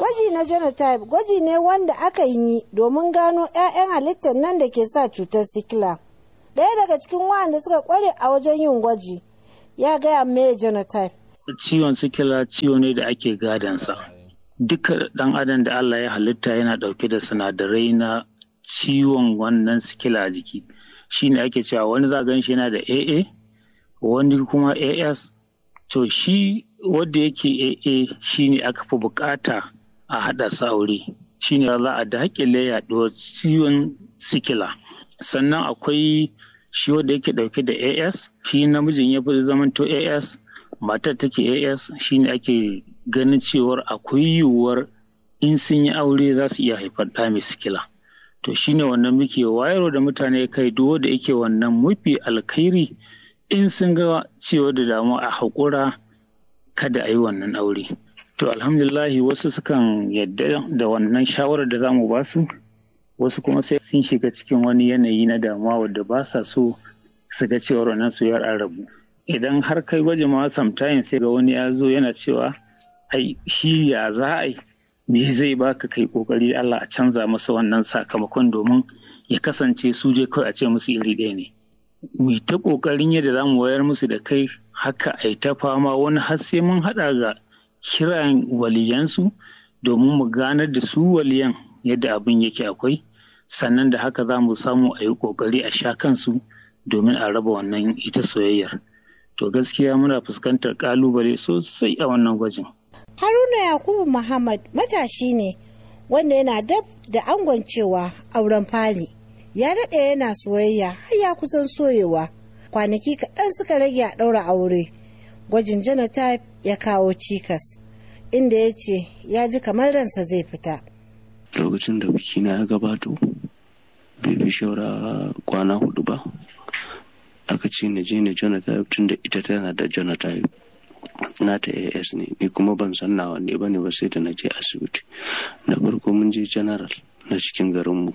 Gwaji na genotype gwaji ne wanda aka yi domin gano 'ya'yan halittar nan da ke sa cutar sikila. Ɗaya daga cikin waɗanda suka kware a wajen yin gwaji ya gaya me genotype. Ciwon sikila ciwo ne da ake gadansa. Duka ɗan adam da Allah ya halitta yana ɗauke da sinadarai na ciwon wannan sikila a jiki. Shi ne ake cewa wani za gan shi yana da AA, wani kuma AS. To shi wanda yake AA shi ne aka fi bukata a haɗa sa aure. Shi ne za a daƙile yaɗuwar ciwon sikila. Sannan akwai shi wanda yake ɗauke da AS, shi namijin ya fi zamanto AS, matar take AS shi ne ake ganin cewar akwai yiwuwar in sun yi aure za su iya haifar ɗa mai sikila. To shi ne wannan muke wayarwa da mutane kai duk da yake wannan mafi alkhairi in sun ga cewa da damuwa a haƙura kada a yi wannan aure. To alhamdulillahi wasu sukan yadda da wannan shawarar da za mu ba su, wasu kuma sai sun shiga cikin wani yanayi na damuwa wadda ba sa so su ga cewar wannan soyayyar an rabu. Idan har kai gwaji ma sometimes sai ga wani ya zo yana cewa ai shi ya za a yi me zai baka kai kokari Allah a canza masa wannan sakamakon domin ya kasance su je kawai a ce musu iri ɗaya ne. Mu ta kokarin yadda za mu wayar musu da kai haka a ta fama wani har sai mun haɗa ga kiran waliyansu domin mu ganar da su waliyan yadda abin yake akwai sannan da haka za mu samu a yi kokari a sha kansu domin a raba wannan ita soyayyar. To gaskiya muna fuskantar kalubale sosai a wannan gwajin. Haruna Yakubu Muhammad matashi ne wanda yana dab da angon cewa auren fari. Ya daɗe yana soyayya har ya kusan soyewa. Kwanaki kaɗan suka rage a ɗaura aure. Gwajin genotype ya kawo cikas. Inda ya ce ya ji kamar ransa zai fita. Lokacin da bikina ya gabato, bai fi shaura kwana hudu ba. Aka ce na je na genotype tun da ita tana da genotype. na ta as ne ni kuma ban san nawa ne ba ne ba sai da na je asibiti na farko mun je general na cikin garinmu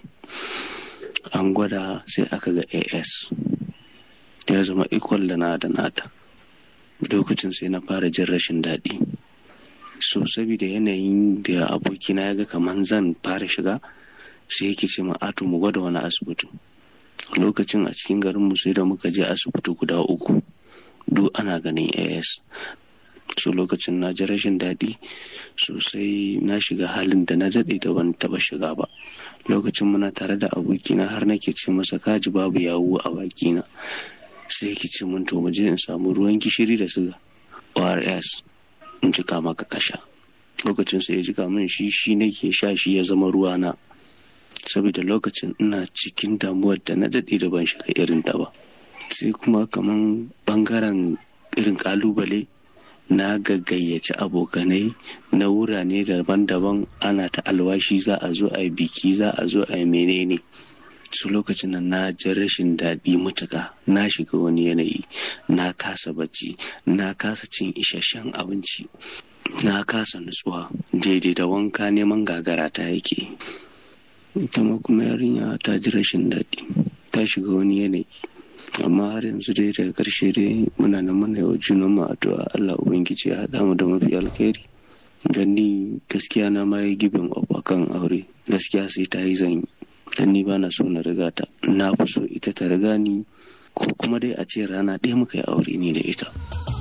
an gwada sai aka ga as ya zama equal da na da nata lokacin sai na fara jin rashin daɗi so saboda yanayin da abokina ya ga kamar zan fara shiga sai yake ce ma ato mu gwada wani asibiti lokacin a cikin garinmu sai da muka je asibiti guda uku duk ana ganin as so lokacin na ji rashin daɗi sosai na shiga halin da na daɗe da ban taɓa shiga ba lokacin muna tare da abokina har nake ce masa kaji babu yawu a bakina sai yake ce mun to je in samu ruwan gishiri da siga ors in jika maka kasha lokacin sai ya jika min shi shi nake sha shi ya zama ruwana saboda lokacin ina cikin damuwar da na daɗe da ban shiga irin ta ba sai kuma kaman bangaren irin kalubale na gaggayyaci abokanai na wurare daban-daban ana ta alwashi za a zo a yi biki za a zo a yi menene su lokacin nan na ji rashin daɗi mutuka na shiga wani yanayi na kasa bacci na kasa cin isasshen abinci na kasa nutsuwa daidai da wanka neman gagara ta yake ita ma kuma yarinya ta ji rashin daɗi ta shiga wani yanayi amma har yanzu dai daga karshe dai muna nan muna yau junan mu addu'a Allah ubangiji ya haɗa mu da mafi alkhairi dan ni gaskiya na ma yi gibin of akan aure gaskiya sai ta yi zan yi dan ni bana so na riga ta na fi so ita ta riga ni ko kuma dai a ce rana ɗaya muka yi aure ni da ita.